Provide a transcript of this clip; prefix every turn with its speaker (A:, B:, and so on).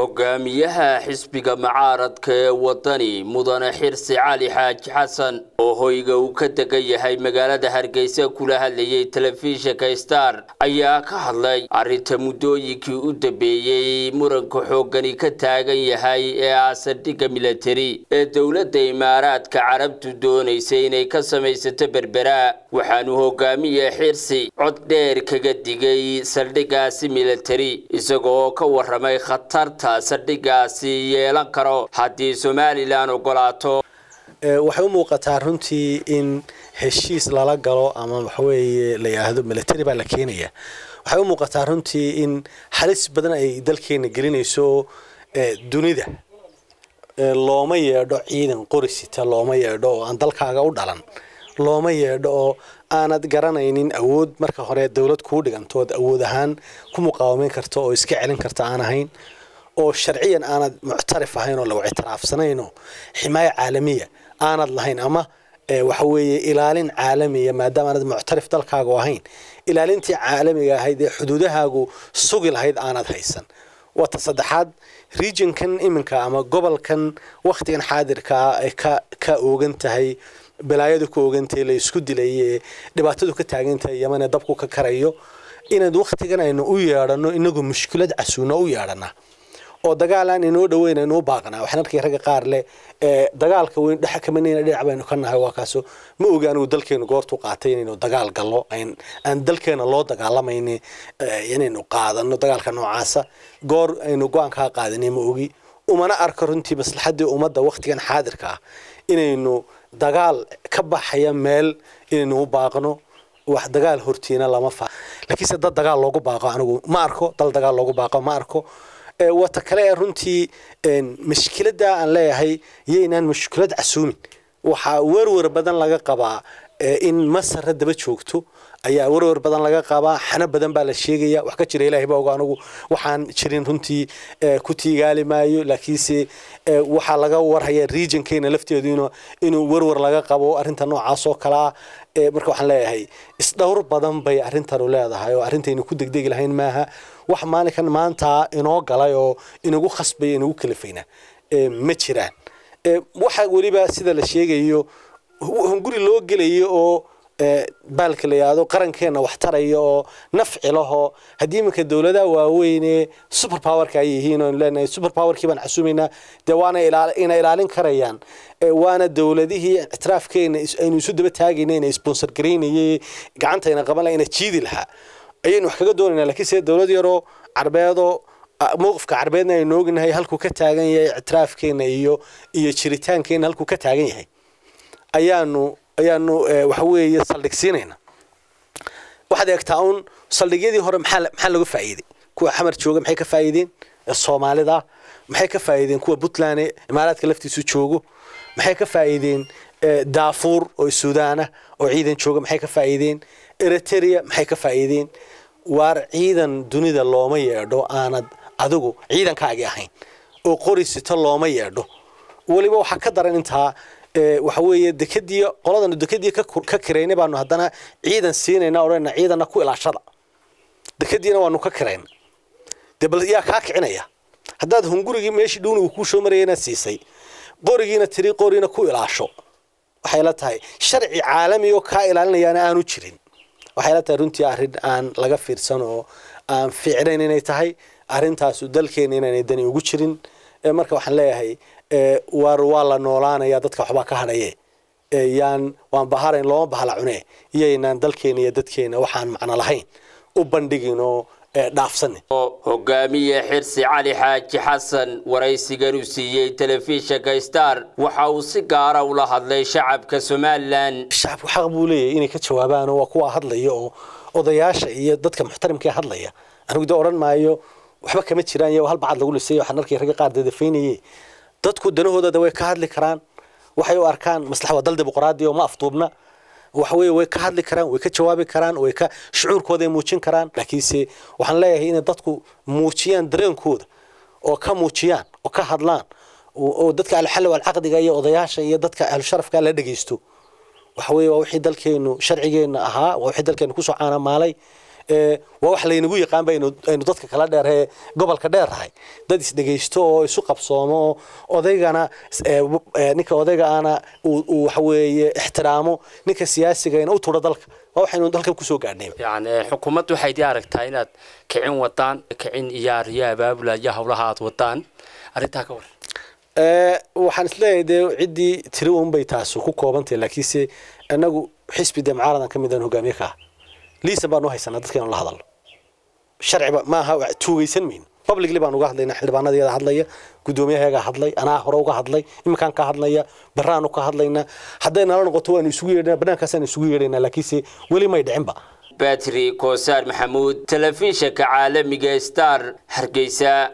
A: hogaamiyaha xisbiga mucaaradka ee wadani mudane xirsi cali xaaji xasan oo hoyga uu ka degan yahay magaalada hargeysa kula hadlayay telefishinka star ayaa ka hadlay arrinta muddooyinkii u dambeeyey muranka xooggani ka taagan yahay ee aasadhiga milatari ee dowladda imaaraadka carabtu doonaysay inay ka samaysato berbera waxaanu hogaamiye xirsi cod dheer kaga digay saldhigaasi milatari isagoo ka waramay khatarta saldhigaasi yeelan karo haddii somalilan ogolaato
B: waxay u muuqataa runtii in heshiis lala galo ama waxaweeye la yidhaahdo military baa la keenaya waxay u muuqataa runtii in halis badan ay dalkeena gelinayso dunida looma yeedho ciidan qorisita looma yeedho oo aan dalkaaga u dhalan looma yeedho oo aanad garanaynin awood marka hore dowlad kuu dhigantood awood ahaan ku muqaawameyn karta oo iska celin karta aan ahayn oo sharciyan aanad muctarif ahayn oo lagu ictiraafsanayno ximaayo caalamiya aanad lahayn ama waxa weeye ilaalin caalamiya maadaama aanad muctarif dalkaagu ahayn ilaalintii caalamiga ahayd ee xuduudahaagu sugi lahayd aanad haysan wata saddexaad regionkan iminka ama gobolkan wakhtigan xaadirkaa ay ka ka oogan tahay balaayadu ka oogantahay la isku dilay ee dhibaatadu ka taagantahay yamane dabku ka karayo inaad wakhtigan aynu u yeedhano inagu mushkilad casuuno u yeedhana oo dagaal aan inoo dhaweyn aynu u baaqnaa waxaan arkay ragga qaar leh dagaalka weyn dhex kamanayna dhinac baynu ka nahay waa kaaso ma ogi anigu dalkeenu goortu qaatay inaynu dagaal gallo aan dalkeena loo dagaalamayni inaynu qaadano dagaalka noocaasa goor aynu go-aankaa qaadanay ma ogi umana arko runtii maslaxaddii ummadda wakhtigan xaadirka ah inaynu dagaal ka baxaya meel inaynu u baaqno wax dagaal hortiina lama fa laakiinse dad dagaal loogu baaqo anigu ma arko dal dagaal loogu baaqo ma arko wata kale ee runtii mashkiladda aan leeyahay yaynaan mushkilad casuumin waxaa werwer badan laga qabaa in masara daba joogto ayaa werwer badan laga qabaa xano badan baa la sheegaya wax ka jira ilahay baa oga anigu waxaan jirin runtii ku tiigaali maayo laakiinse waxaa laga warhaya regionkeena lafteedu inuu werwer laga qabo arrinta noocaas oo kale ah marka waxaan leeyahay isdhowr badan bay arrintanu leedahay oo arrintaynu ku degdegi lahayn maaha wax maalinkan maanta inoo galay oo inagu khasbaya inagu kalifayna ma jiraan waxa weliba sida la sheegayo hunguri loo gelayo oo baalka la yidhaahdo qarankeena wax taraya oo nafci lahoo haddii iminka dowladaha waaweyne super powerka ay yihiin oonu leenahay super powerkii baan xasuumaynaa dee waana ina ilaalin karayaan waana dowladihii ictiraafkeena aynu isu daba taagayna ina sponsor garaynayay gacantayna qaban laha ina jiidi lahaa ayaynu wax kaga doonaynaa laakiinse dowlad yaroo carbeedoo mowqifka carbeedna aynu ognahay halkuu ka taagan yahay ictiraafkeena iyo iyo jiritaankeena halkuu ka taagan yahay ayaanu ayaanu waxa weeye saldhigsiinayna waxaad eegtaa un saldhigyadii hore maxaa maxaa laga faa'iiday kuwa xamar jooga maxay ka faa'iideen soomaalida maxay ka faa'iideen kuwa puntland imaaraadka laftiisu joogo maxay ka faa'iideen daafuur oo suudaana oo ciidan jooga maxay ka faa'iideen eritrea maxay ka faa'iideen waar ciidan dunida looma yeedho aanad adigu ciidankaagii ahayn oo qorisito looma yeedho weliba waxaa ka daran intaa waxa weeye dekadii qoladanu dekadii ka kiraynay baanu haddana ciidan siinayna odhanayna ciidanna ku ilaashada dekadiina waanu ka kirayna dee bal yaa kaa kicinaya haddaad hungurigii meeshii dhuunigu kuu soo maraya inaad siisay qorigiina tiri qoriina ku ilaasho waxay la tahay sharci caalami oo kaa ilaalinayaana aanu jirin waxay la tahay runtii arrin aan laga fiirsan oo aan fiicnayn inay tahay arrintaasu dalkeena inaanay dani ugu jirin marka waxaan leeyahay war waa la noolaanaya dadka waxbaa ka hadhaye yaan waan baharayn looma bahla cune iyaynaan dalkeena iyo dadkeena waxaan macno lahayn u bandhigin oo dhaafsanin
A: hogaamiye xirsi cali xaaji xasan waraysigan uu siiyey telefishinka star waxa uu si gaara ula hadlay shacabka somalilan
B: shacabku xaq buu leeyahay inay ka jawaabaan oo waa kuwa hadlaya oo odayaasha iyo dadka muxtarimka hadlaya anigu de odhan maayo waxba kama jiraan iyo hal bacad lagu lisay waxaan arkay ragga qaar dadafaynayay dadku danahooda way ka hadli karaan waxay u arkaan maslaxa waa dal dimuqraadi oo ma afduubna waxaweye way ka hadli karaan way ka jawaabi karaan way ka shucuurkooda muujin karaan laakiinse waxaan leeyahay inay dadku muujiyaan dareenkooda oo ka muujiyaan oo ka hadlaan oo dadka alxalli walcaqdiga iyo odayaasha iyo dadka ahlusharafka la dhegeysto waxaweye waa wixii dalkeenu sharcigeena ahaa waa wixii dalkeenu kusoo caanamaalay waa wax laynagu yaqaanba aynu dadka kala dheeree gobolka dheerrahay dad isdhegaysto oo isu qabsoomo oo odaygana ninka odaygaana uu waxaweeye ixtiraamo ninka siyaasigana u turo dalka waa waxaynu dalkan kusoo gaadhnay
C: yani xukuumaddu waxay dii aragtaa inaad kicin wadaan kicin iyo ariyo abaabula iyo howlaha aad wadaan arrintaa ka waran
B: waxaan isleeyahay dee ciddii tiri unbay taas ku koobantahay laakiinse inagu xisbi dee mucaaradan ka midaan hogaamiye ka ah liisan baanu haysanaa dadka inaan la hadalno sharciba maaha tuugaysan mayno publicly baan uga hadlaynaa xildhibaanadeeda hadlaya guddoomiyaheegaa hadlay anaa hore uga hadlay iminkaan ka hadlaya baraanu ka hadlaynaa hadday nala noqoto waanu isugu yeedhana banaankaasaan isugu yeedhaynaa laakiinse weli may dhicinba
A: batri koosaar maxamuud telefishinka caalamiga star hargeysa